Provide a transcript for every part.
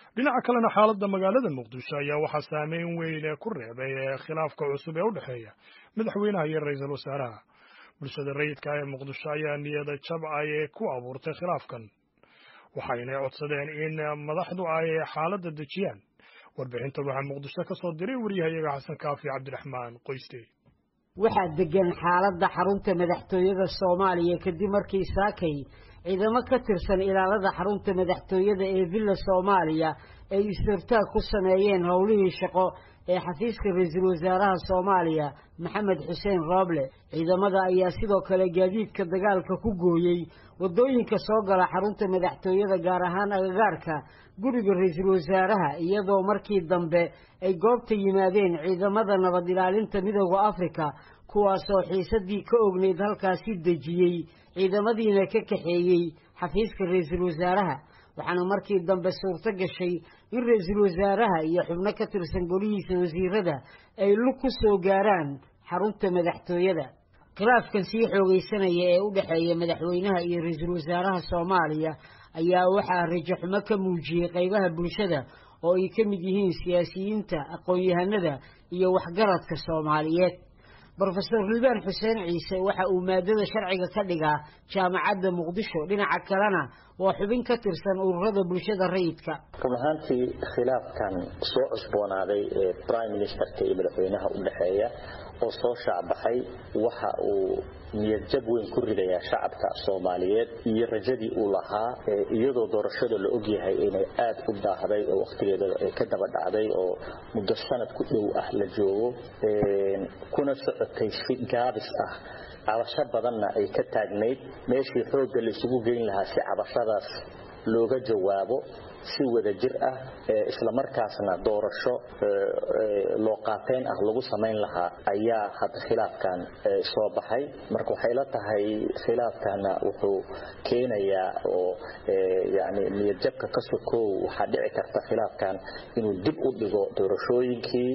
dhinaca kalena xaaladda magaalada muqdisho ayaa waxaa saameyn weyn ku reebay khilaafka cusub ee u dhexeeya madaxweynaha iyo ra-iisul wasaaraha bulshada rayidka ee muqdisho ayaa niyada jabcay ku abuurtay khilaafkan waxaynay codsadeen in madaxdu ay xaaladda dejiyaan warbixintan waxaa muqdisho ka soo diray waryahayaga xasan kaafi cabdiraxmaan qoyste waxaa degan xaaladda xarunta madaxtooyada soomaaliya kadib markii saakay ciidamo ka tirsan ilaalada xarunta madaxtooyada ee villa soomaaliya ay is-hortaag ku sameeyeen howlihii shaqo ee xafiiska ra-iisul wasaaraha soomaaliya maxamed xuseen rooble ciidamada ayaa sidoo kale gaadiidka dagaalka ku gooyey waddooyinka soo gala xarunta madaxtooyada gaar ahaan agagaarka guriga ra-iisul wasaaraha iyadoo markii dambe ay goobta yimaadeen ciidamada nabad ilaalinta midooda afrika kuwaasoo xiisadii ka ogneyd halkaasi dejiyey ciidamadiina ka kaxeeyey xafiiska ra-iisul wasaaraha waxaana markii dambe suurto gashay in ra-iisul wasaaraha iyo xubno ka tirsan golihiisa wasiirada ay lug ku soo gaaraan xarunta madaxtooyada khilaafkan sii xoogaysanaya ee u dhexeeya madaxweynaha iyo ra-iisul wasaaraha soomaaliya ayaa waxaa rajaxumo ka muujiyey qaybaha bulshada oo ay ka mid yihiin siyaasiyiinta aqoon-yahanada iyo waxgaradka soomaaliyeed brofesor liibaan xuseen ciise waxa uu maadada sharciga ka dhigaa jaamacadda muqdisho dhinaca kalena waa xubin ka tirsan ururada bulshada rayidka run ahaantii khilaafkan soo cusboonaaday ee prime ministerka iyo madaxweynaha u dhexeeya oo soo shaacbaxay waxa uu niyadjab weyn ku ridayaa shacabka soomaaliyeed iyo rajadii uu lahaa iyadoo doorashada la ogyahay inay aad u daahday oo wakhtigeeda ka daba dhacday oo muddo sanad ku dhow ah la joogo kuna socotay si gaabis ah cabasho badanna ay ka taagnayd meeshii xoogga la isugu geyn lahaa si cabashadaas looga jawaabo si wada jir ah islamarkaasna doorasho loo qaateyn ah lagu samayn lahaa ayaa hadda khilaafkan soo baxay marka waxay la tahay khilaafkana wuxuu keenayaa oo yani niyadjabka ka sokow waxaa dhici karta khilaafkan inuu dib u dhigo doorashooyinkii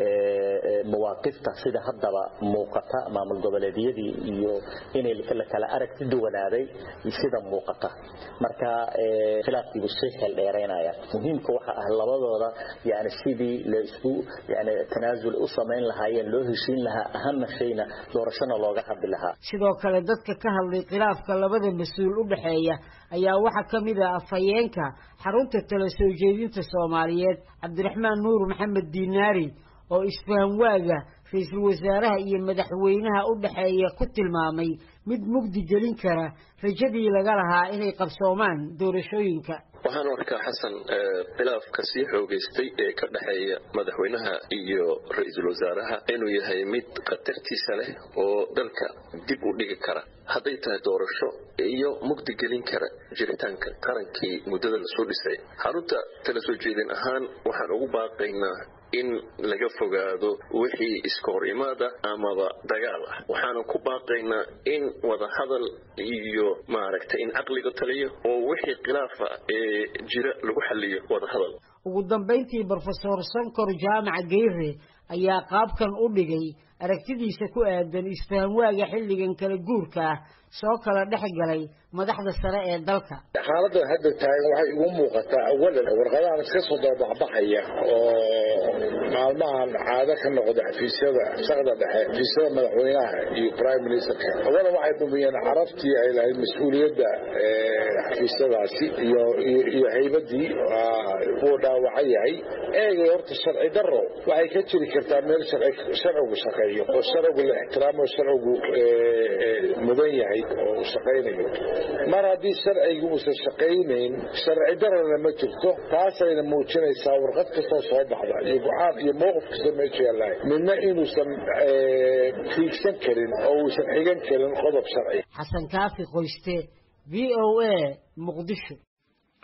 mawaaqifta sida haddaba muuqata maamul goboleedyadii iyo inay la kala aragti duwanaaday sida muuqata marka khilaafkiibu sii xeeldheeraynaya muhiimka waxa ah labadooda yani sidii laisku yani tanaasul u samayn lahaayeen loo heshiin lahaa ahama shayna doorashona looga hadli lahaa sidoo kale dadka ka hadlay khilaafka labada mas-uul u dhexeeya ayaa waxaa ka mid ah afhayeenka xarunta tala soo jeedinta soomaaliyeed cabdiraxmaan nuur maxamed diinaari oo isfahan waaga ra-iisul wasaaraha iyo madaxweynaha u dhexeeya ku tilmaamay mid mugdi gelin kara rajadii laga lahaa inay qabsoomaan doorashooyinka waxaan arkaa xasan khilaafka sii xoogaystay ee ka dhexeeya madaxweynaha iyo ra-iisul wasaaraha inuu yahay mid khatartiisa leh oo dalka dib u dhigi kara hadday tahay doorasho iyo mugdi gelin kara jiritaanka qarankii muddada lasoo dhisay xarunta tala soo jeedin ahaan waxaan ugu baaqaynaa in laga fogaado wixii iska hor imaada amaba dagaal ah waxaanu ku baaqaynaa in wadahadal iyo maaragtay in caqliga taliyo oo wixii khilaafa ee jira lagu xaliyo wadahadal ugu dambayntii brofesor sankor jaamac geyre ayaa qaabkan u dhigay aragtidiisa ku aadan isfahamwaaga xilligan kala guurka ah soo kala dhex galay madaxda sare ee dalka xaaladdan hadda taagan waxay igu muuqataa awalan warqadahan iska soo dabaxbaxaya oo maalmahan caado ka noqda xafiisyada shaqda dhexe xafiisyada madaxweynaha iyo prime ministerka awalan waxay dhumiyeen carabtii ay lahayd mas-uuliyadda xafiisyadaasi iyo iyo haybadii wuu dhaawacan yahay eegay horta sharci daro waxay ka jiri kartaa meel sharcigu shaqeeyo oo sharcigu la ixtiraamo sharcigu mudan yahay oo uu shaqaynayo mar haddii sharciga uusan shaqaynayn sharci darana ma jirto taasayna muujinaysaa warqad kastoo soo baxda iyo go-aan iyo mowqif kastoo meesha yaalahay midna inuusan fiigsan karin oo uusan xigan karin qodob sharci xasan kaafi qoyste v o a muqdisho